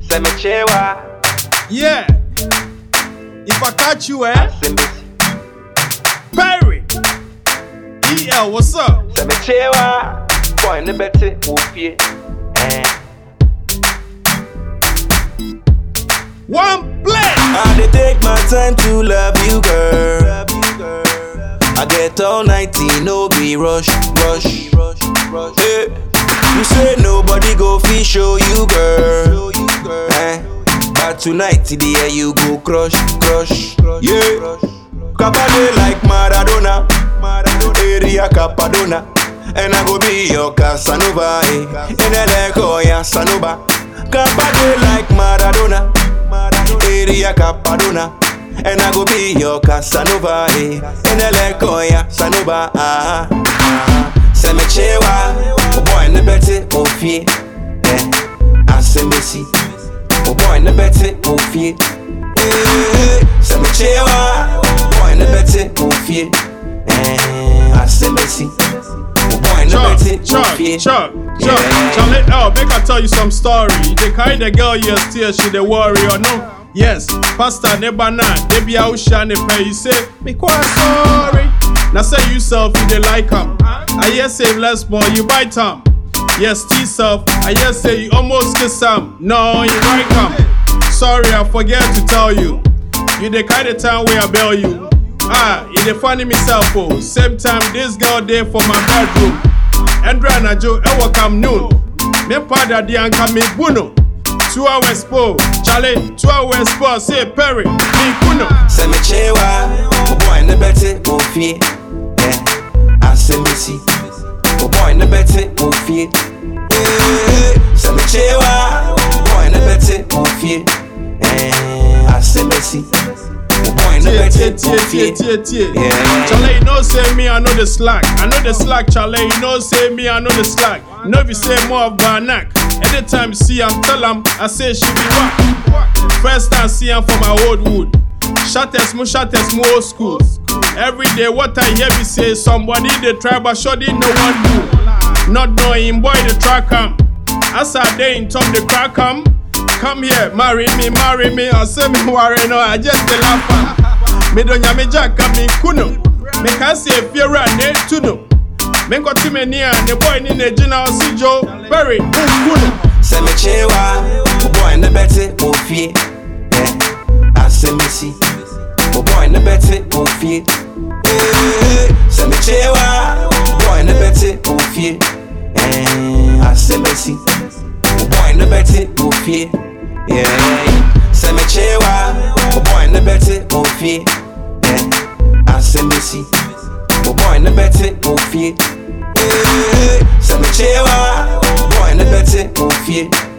Send me chewa. Yeah. If I catch you, eh? Send me, Perry. EL, what's up? send me chewa. Boy, ne bete ufie. Eh. One play. I dey take my time to love you, girl. I get all 90, no be rush, rush, rush, rush. Hey, you say nobody go fi show you, girl. Eh, but tonight, the air you go crush, crush, yeah. Kabale like Maradona, area Capadona. And I go be your Casanova, eh. In a leko ya Sanoba. Kabale like Maradona, area Capadona. And I go be your Casanova, eh. In a leko ya Sanoba, ah. ah. Say me chewa, oh boy, ne bete ofie, eh. I say me see, oh boy, ne bete ofie, eh. Say me chewa, oh boy, ne bete ofie, eh. I say me see, oh boy, ne Chuck, bete Chuck, ofie. Chuck, Chuck. Yeah. Charlie, oh, make I tell you some story. They carry the girl, yes, still she the warrior, no? Yes, Pastor Nebana, they be out shine pay. You say, me quite sorry. Now say you self, you they like him. I hear say less more, you bite him. Yes, T self, I hear say you almost kiss him. No, you right him. Sorry, I forget to tell you. You the kind of time where I bail you. Ah, you the funny myself, oh. Same time this girl there for my bedroom. Endra na jo ewo kam noon. Me pada di anka me buno. Two hours po, Charlie. Two hours po, say Perry, me kuno. Say me chewa, oh boy, ne bete ofie, eh. I say me see, oh boy, ne bete ofie, eh. Say me chewa, oh boy, ne bete ofie, eh. I say me see, oh boy, ne Tie, tie, bete tie, tie, ofie. tie, tie. Yeah. Charlie, you know say me, I know the slack. I know the slack, Charlie. You know say me, I know the slack. You know if you say more of Barnack. Anytime see am, tell am, I say she be whack. First time see am for my old wood. Shatters mu shatters mu old school. Every day what I hear me say somebody dey try but shoddy no one do. Not knowing boy the track am. As I dey in top the crack am. Come here, marry me, marry me. I say me worry no, I just dey laugh am. Me do nyame jack am me kuno. Me can say if you run ne tuno. Me nkɔte m'ani a ne boy ni ne gyina ɔsi Joe Perry nkuno. Say me chewa, oh boy, ne bete ofie, eh. I say me see, oh boy, ne bete ofie, eh. Say me chewa, oh boy, ne bete ofie, eh. I say me see, oh boy, ne bete ofie, yeah. Say me chewa, oh boy, ne bete ofie, eh. I say me see, oh boy, ne bete ofie, eh. Say me chewa, oh boy, ne bete ofie.